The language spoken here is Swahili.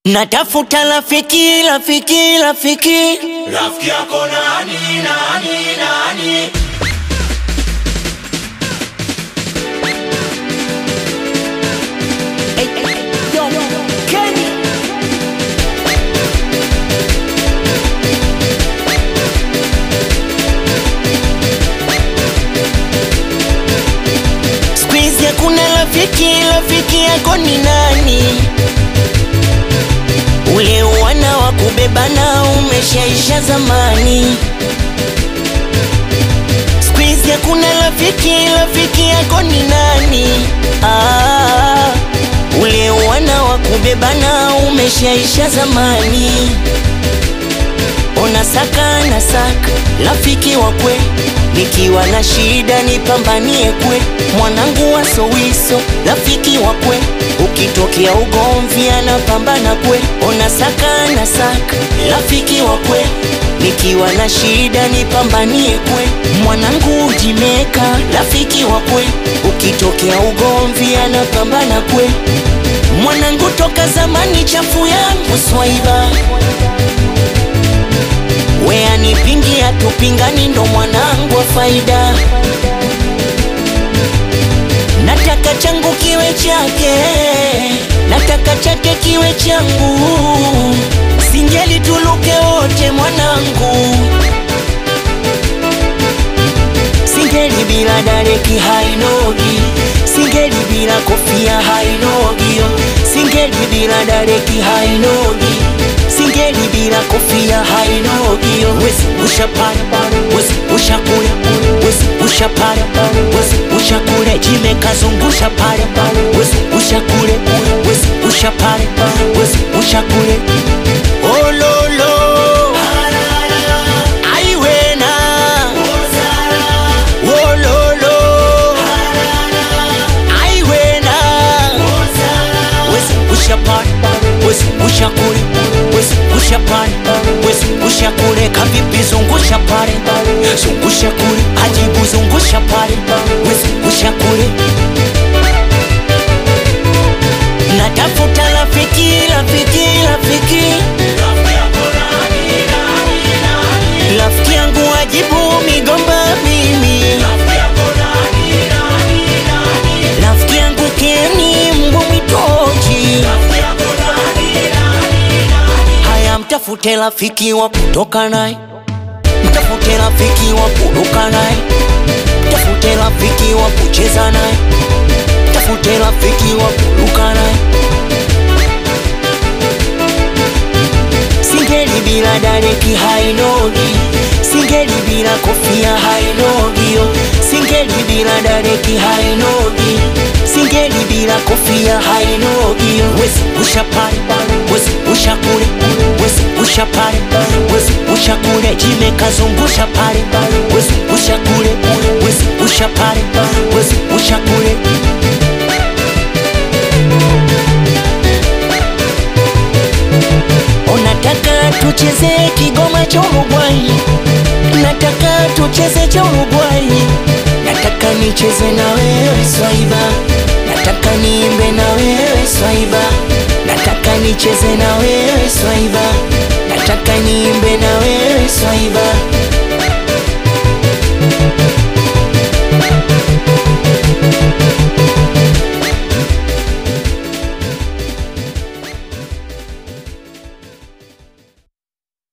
Natafuta rafiki, rafiki, rafiki. Rafiki yako nani, nani, nani? Yo, Kenny. Siku hizi hakuna rafiki, rafiki yako ni nani? Ule wana wa kubebana umeshaisha zamani. Siku hizi hakuna rafiki, rafiki yako ni nani? Ah, ule wana wa kubebana umeshaisha zamani. Ona saka na saka rafiki wa kwe, nikiwa na shida nipambanie kwe, mwanangu wa sowiso rafiki wa kwe, ukitokea ugomvi anapambana kwe. Ona saka na saka rafiki wa kwe, nikiwa na shida nipambanie kwe, mwanangu ujimeka rafiki wa kwe, ukitokea ugomvi anapambana kwe, mwanangu toka zamani chafu yangu swaiba we anipingia tupingani, ndo mwanangu wa faida. Nataka changu kiwe chake, nataka chake kiwe changu, singeli tuluke wote mwanangu, singeli bila dareki hainogi, singeli bila kofia hainogi, yo. singeli bila dareki hainogi singeli bila kofia hainogi yo. wezi ushapara wezi ushakule wezi ushapara wezi ushakule jimekazungusha pale wezi ushakule wezi ushapara wezi ushakule ololo aiwena ololo aiwena wezi ushapara wezi ushakule wezi ushapara wezi ushakule kavipi zungusha pale zungusha kule ajibu zungusha pale wezi ushakule natafuta rafiki rafiki rafiki Rafiki yako nani, nani, nani? rafiki yangu ajibu migomba mimi Rafiki yako nani, nani, nani? rafiki yangu keni mbwa mwitoji Rafiki yako nani, nani, nani? haya mtafute rafiki wa kutoka naye mtafute rafiki wa kuruka naye mtafute rafiki wa kucheza naye mtafute rafiki wa kuruka naye singeli bila dareki hainogi singeli bila kofia hainogi yo singeli bila dareki hainogi singeli bila kofia hainogi yo wezi ushapale wezi ushakule wezi ushapale wezi ushakule jimekazungusha pale wezi ushakule wezi ushapale wezi ushakule Unataka tucheze kigoma cha Uruguay, nataka tucheze cha Uruguay, nataka nicheze na wewe swaiba, nataka niimbe na wewe swaiba, nataka nicheze na wewe swaiba, nataka niimbe na wewe swaiba.